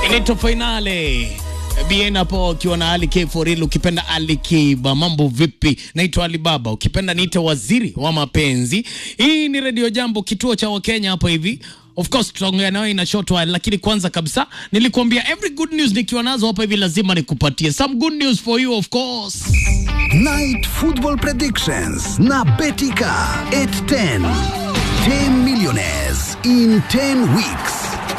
Inaitwa Finale. Bien hapo ukiwa na Ali K for real, ukipenda Ali Kiba, mambo vipi? Naitwa Ali Baba, ukipenda niite waziri wa mapenzi. Hii ni Radio Jambo, kituo cha Wakenya hapa hivi. Of course tutaongea nayo in a short while, lakini kwanza kabisa nilikuambia every good news nikiwa nazo hapa hivi lazima nikupatie some good news for you of course. Night Football Predictions na Betika 810. 10 millionaires in 10 weeks.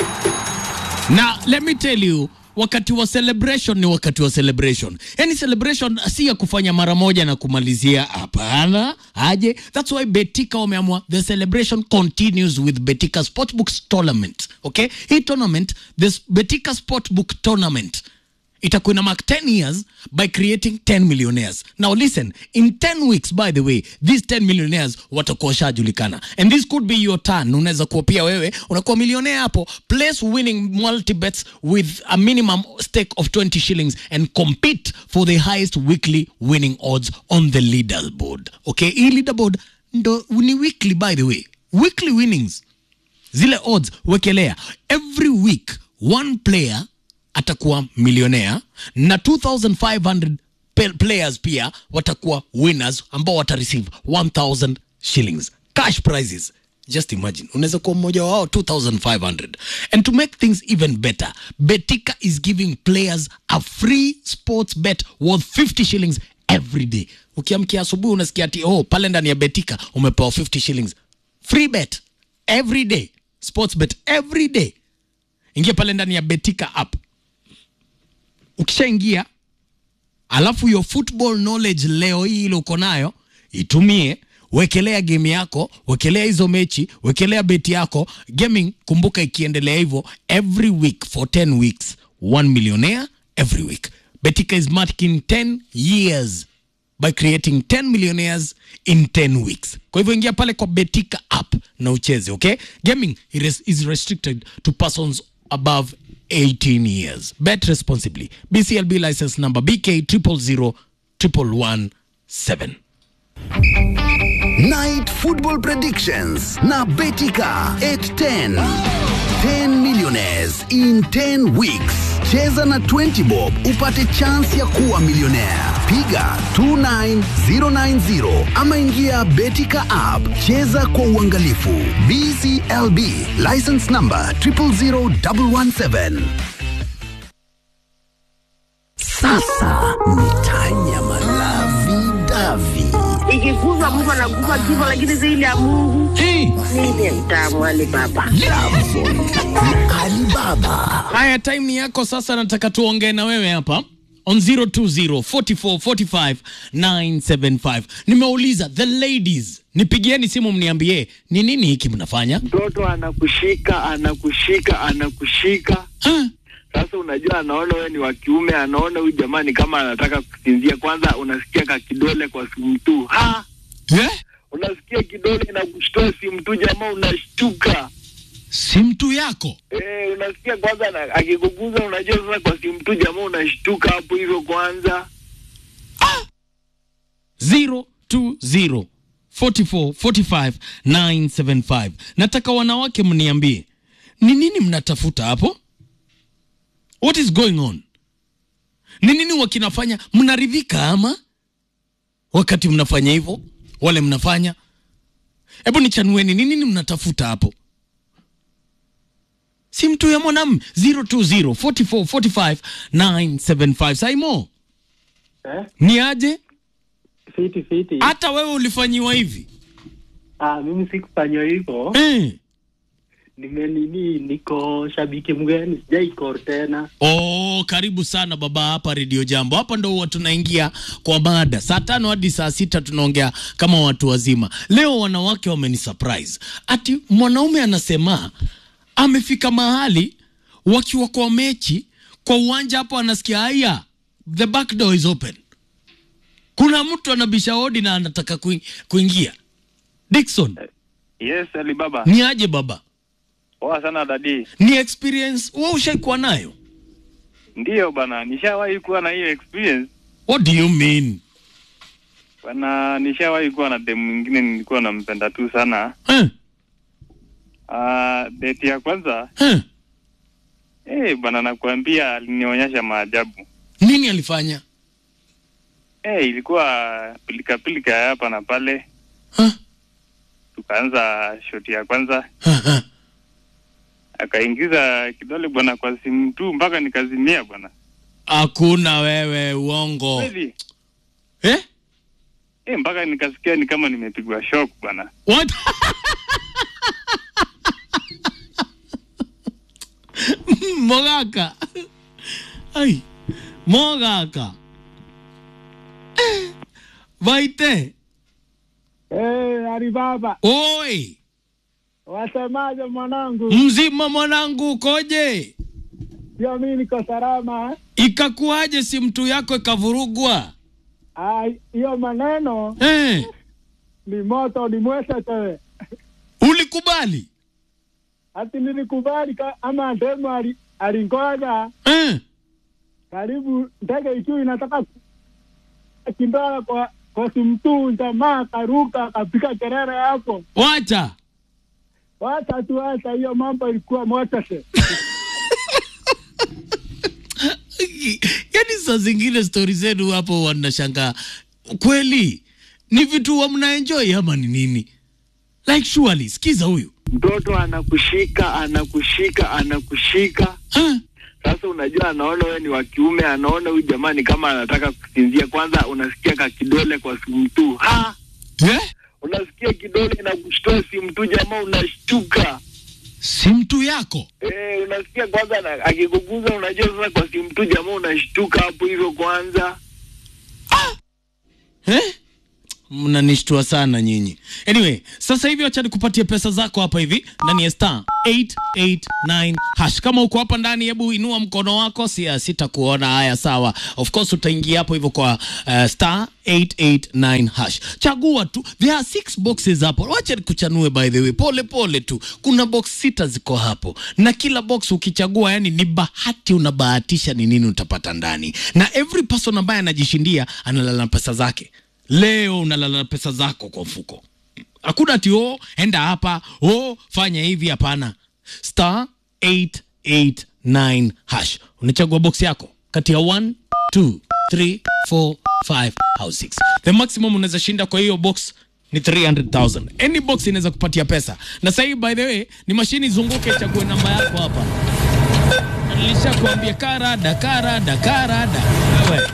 Na let me tell you wakati wa celebration ni wakati wa celebration. Yani celebration si ya kufanya mara moja na kumalizia, hapana. Aje, that's why Betika wameamua the celebration continues with Betika Sportbooks Tournament. Okay, hii tournament, this Betika Sportbook Tournament itakuwa ina mark 10 years by creating 10 millionaires. Now listen, in 10 weeks by the way, these 10 millionaires watakuwa washajulikana. And this could be your turn. Unaweza kuwa pia wewe unakuwa millionaire hapo. Place winning multi bets with a minimum stake of 20 shillings and compete for the highest weekly winning odds on the leaderboard. Okay, hii leaderboard ndo ni weekly by the way. Weekly winnings zile odds wekelea every week one player atakuwa milionea na 2500 pe- players pia watakuwa winners ambao watareceive 1000 shillings cash prizes just imagine unaweza kuwa mmoja wao 2500 and to make things even better betika is giving players a free sports bet worth 50 shillings every day ukiamkia asubuhi unasikia ati oh pale ndani ya betika umepewa 50 shillings free bet every day sports bet every day ingia pale ndani ya betika app ukishaingia alafu your football knowledge leo hii ile uko nayo itumie wekelea game yako wekelea hizo mechi wekelea beti yako gaming kumbuka ikiendelea hivyo every week for 10 weeks one millionaire every week betika is marking 10 years by creating 10 millionaires in 10 weeks kwa hivyo ingia pale kwa betika app na ucheze okay gaming it is, is restricted to persons above 18 years bet responsibly bclb license number bk 000117 Night Football Predictions na Betika 810. 10 millionaires in 10 weeks. Cheza na 20 bob upate chance ya kuwa millionaire. Piga 29090 ama ingia Betika app. Cheza kwa uangalifu. BCLB license number 000117. Sasa ni Tanya Malavi Davi. ikiguzwa mtu anaguza kifo, lakini zaidi ya Mungu hey. ndiye mtamu wale baba. Lovezone na Alibaba. haya time ni yako sasa nataka tuongee na wewe hapa on 020 44 45 975 nimeuliza the ladies nipigieni simu mniambie ni nini hiki mnafanya mtoto anakushika anakushika anakushika ha? sasa unajua anaona wewe ni wa kiume anaona huyu jamani kama anataka kusinzia kwanza unasikia ka kidole kwa simu tu ha yeah? unasikia kidole inakushtoa simu tu jamaa unashtuka si mtu yako eh unasikia kwanza na- akikuguza unajua sasa kwa simu tu jamaa unashtuka hapo hivyo kwanza 020 44 45 975 nataka wanawake mniambie ni nini mnatafuta hapo what is going on ni nini wakinafanya mnaridhika ama wakati mnafanya hivyo wale mnafanya hebu nichanueni ni nini mnatafuta hapo si mtu ya mwanamme 020 44 45 975 saimo Eh? ni aje Fiti fiti. hata wewe ulifanyiwa hivi Ah, mimi sikufanywa hivyo. eh. Nimenini, niko shabiki mgeni, sijaikor tena. Oh, karibu sana baba hapa redio jambo hapa ndo huwa tunaingia kwa mada saa tano hadi saa sita tunaongea kama watu wazima leo wanawake wameni surprise ati mwanaume anasema amefika mahali wakiwa kwa mechi kwa uwanja hapo anasikia haya the back door is open kuna mtu anabisha hodi na anataka kuing- kuingia dikson yes alibaba ni aje baba poa sana dadi ni experience wewe ushaikuwa nayo ndiyo bana nishawahi kuwa na hiyo experience what do you mean bana nishawahi kuwa na demu mwingine nilikuwa nampenda tu sana eh? uh, date ya kwanza Eh? eh, Eh, bwana nakuambia alinionyesha maajabu. Nini alifanya? Eh, ilikuwa pilika pilika ya hapa na pale. Ha? Tukaanza shoti ya kwanza, Ha, ha. akaingiza kidole bwana kwa simu tu mpaka nikazimia bwana. Hakuna wewe, uongo Kweli? eh? Eh, mpaka nikasikia ni kama nimepigwa shock bwana. What? Mogaka. Ai. Mogaka. Eh, Vaite. Eh, Alibaba, Oi. wasemaje mwanangu? Mzima mwanangu ukoje? Sio mimi niko salama. Ikakuaje si mtu yako ikavurugwa? Ah, hiyo maneno Eh, ni moto, ni mwesete. ulikubali? Ati nilikubali ka- ama demo ali- alingoja Eh, karibu ndege ikiwa inataka kindola kwa kwa simtu jamaa akaruka akapiga kelele hapo. wacha. Wacha tu, wacha hiyo mambo ilikuwa mwesete. Yaani saa zingine stori zenu hapo wanashangaa kweli ni vitu wa mnaenjoy ama ni nini? Like surely, sikiza huyu Mtoto anakushika, anakushika, anakushika. Ah, Sasa unajua anaona wewe ni wa kiume, anaona huyu jamaa ni kama anataka kusinzia. Kwanza unasikia ka kidole kwa simu tu. Ha! eh? Unasikia kidole inakushtua simu tu, jamaa unashtuka. si mtu yako Eh, unasikia kwanza na- akikuguza, unajua sasa kwa simu tu, jamaa unashtuka hapo hivyo kwanza. eh? mnanishtua sana nyinyi. Anyway, sasa hivi wacha nikupatie pesa zako hapa hivi ndani ya star 889 hash. Kama uko hapa ndani, hebu inua mkono wako, si sitakuona. Haya, sawa. Of course utaingia hapo hivyo kwa uh, star 889 hash. Chagua tu, there are six boxes hapo. Wacha nikuchanue by the way, pole pole tu. Kuna box sita ziko hapo, na kila box ukichagua, yani ni bahati, unabahatisha ni nini utapata ndani, na every person ambaye anajishindia analala na pesa zake. Leo unalala na pesa zako kwa mfuko. Hakuna ati oh, enda hapa oh, fanya hivi. Hapana, star 889 hash, unachagua box yako kati ya 1 2 3 4 5 au 6. The maximum unaweza shinda kwa hiyo box ni 300,000. Any box inaweza kupatia pesa, na sasa hii by the way ni mashini zunguke, chague namba yako hapa. Na Nilishakwambia karada karada karada wewe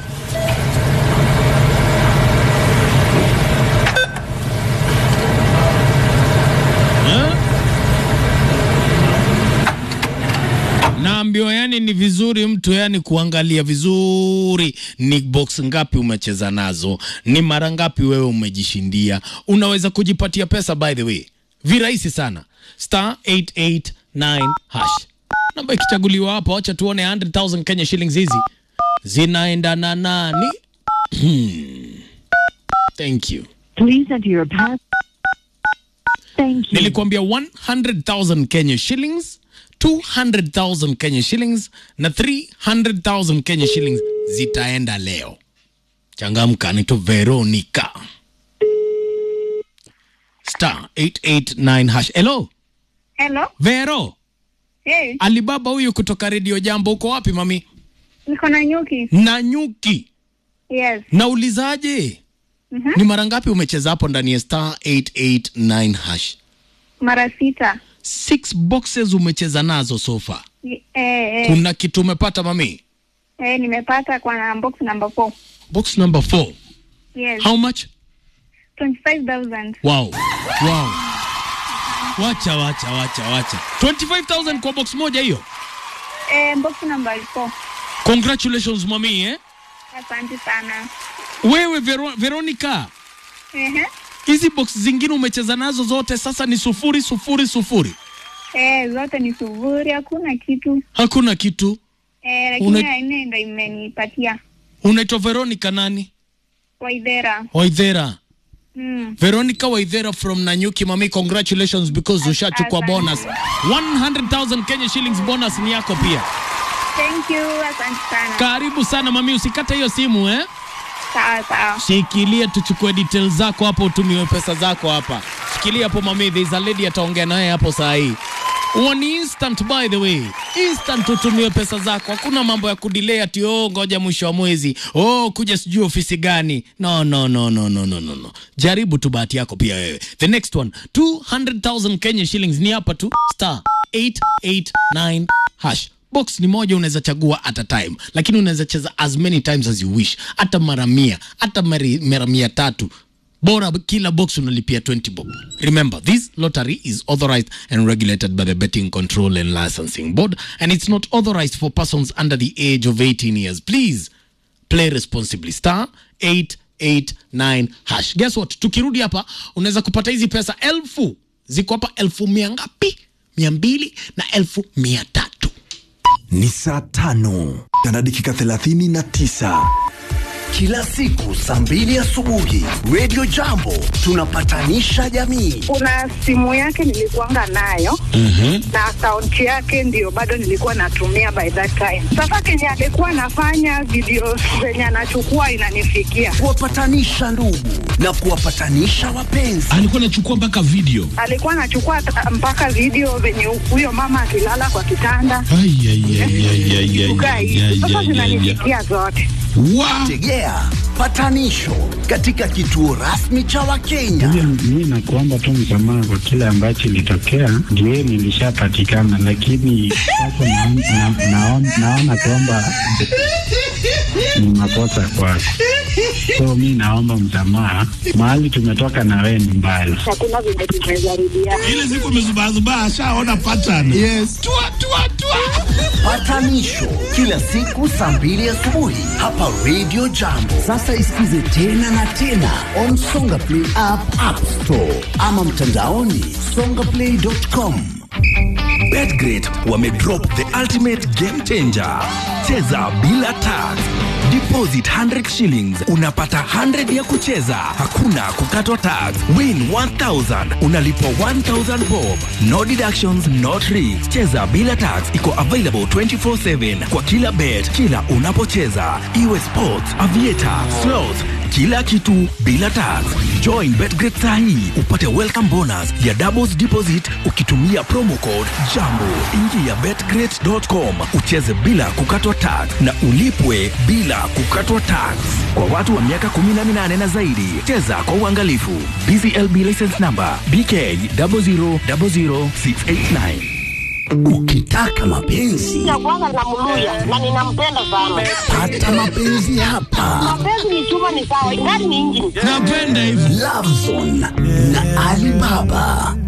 naambiwa yani ni vizuri mtu yani kuangalia vizuri ni box ngapi umecheza nazo, ni mara ngapi wewe umejishindia. Unaweza kujipatia pesa by the way, virahisi sana, star 889 hash. Namba ikichaguliwa hapa, wacha tuone 100,000 Kenya shillings hizi zinaenda na nani? Thank you. Please enter your pass. Thank you. Nilikwambia 100,000 Kenya shillings, 200,000 Kenya shillings na 300,000 Kenya shillings zitaenda leo. Changamka, nito Veronica. Star 889 hash. Hello, Hello. Vero. Hey, Alibaba huyu kutoka Radio Jambo, uko wapi mami? niko na nyuki. Na nyuki. Yes. Naulizaje? Mhm. Ni mara ngapi umecheza hapo ndani ya star 889 hash? Mara sita. Six boxes umecheza nazo so far. Eh, eh, Kuna kitu umepata mami? eh, nimepata kwa na box number 4. Box number 4. Yes. How much? 25,000. Wow. Wow. Wacha wacha wacha wacha. 25,000 kwa box moja hiyo. Eh, box number 4. Congratulations mami eh. Asante sana. Wewe Vero, Veronica, Ehe. hizi box zingine umecheza nazo zote sasa ni sufuri sufuri sufuri. Eh, zote ni sufuri, hakuna kitu. Hakuna kitu. Eh, lakini Una- ya nne ndo imenipatia. Unaitwa Veronica nani? Waidhera. Waithera. Mm. Veronica Waithera from Nanyuki mami, congratulations because ushachukua asante. bonus. 100,000 Kenya shillings bonus ni yako pia. Thank you. Asante sana. Karibu sana mami, usikate hiyo simu eh. Sawa sawa. Shikilia tuchukue details zako hapo, utumiwe pesa zako hapa. Shikilia hapo mami, there is a lady ataongea naye hapo saa hii. Huo ni instant by the way, instant utumiwe pesa zako. Hakuna mambo ya kudelay ati oh, ngoja mwisho wa mwezi, oh, kuja sijui ofisi gani. No, no, no, no, no, no, no, no. Jaribu tu bahati yako pia wewe. The next one 200,000 Kenya shillings ni hapa tu star 889 hash box ni moja unaweza chagua at a time lakini unaweza cheza as many times as you wish hata mara mia hata mari- mara mia tatu bora kila box unalipia 20 bob remember this lottery is authorized and regulated by the betting control and licensing board and it's not authorized for persons under the age of 18 years please play responsibly star 889 hash guess what tukirudi hapa unaweza kupata hizi pesa elfu ziko hapa elfu mia ngapi mia mbili na elfu mia tatu ni saa tano na dakika thelathini na tisa Kila siku saa mbili asubuhi Radio Jambo tunapatanisha jamii. kuna simu yake nilikuanga nayo na akaunti yake ndio bado nilikuwa natumia by that time. Sasa kenye alikuwa anafanya video zenye anachukua inanifikia, Kuwapatanisha ndugu na kuwapatanisha wapenzi. alikuwa anachukua mpaka video alikuwa anachukua ta- mpaka video venye huyo mama akilala kwa kitanda Ai, ai, ai, ai, ai, ai, kukaa ai, hivi. ai, Sasa ai, ai, ai. zinanifikia zote. Wa- Tegea patanisho katika kituo rasmi cha Wakenya. Mi nakuomba tu msamaha kwa kile ambacho ilitokea, ndio nilishapatikana, lakini sasa naon- na- naon- naona kwamba ni makosa kwako, so mi naomba msamaha. Mahali tumetoka na wewe ni mbali. Hakuna vile tumejaribiana. ile siku amezubazubaa ashaona pattern yes. tua, tua, tua. Patanisho kila siku saa mbili asubuhi hapa Radio Jambo. Sasa isikize tena na tena on Songa Play app, App Store ama mtandaoni songaplay.com. betgrid wamedrop the ultimate game changer cheza bila tax deposit 100 shillings unapata 100 ya kucheza hakuna kukatwa tax win 1000 unalipwa 1000 bob no deductions no tricks cheza bila tax iko available 24/7 kwa kila bet kila unapocheza iwe sports aviator slots kila kitu bila tax join betgrid sahii upate welcome bonus ya doubles deposit ukitumia promo code jambo ingia betgrid.com ucheze bila kukatwa tax na ulipwe bila kukatwa tax kwa watu wa miaka 18 na zaidi cheza kwa uangalifu bclb license number bk 0000689 Ukitaka mapenzi Ya kwanza namluya na ninampenda sana. pata mapenzi hapa. Mapenzi ni chuma, ni sawa, ingani ni injini. napenda hivi Love Zone na Alibaba.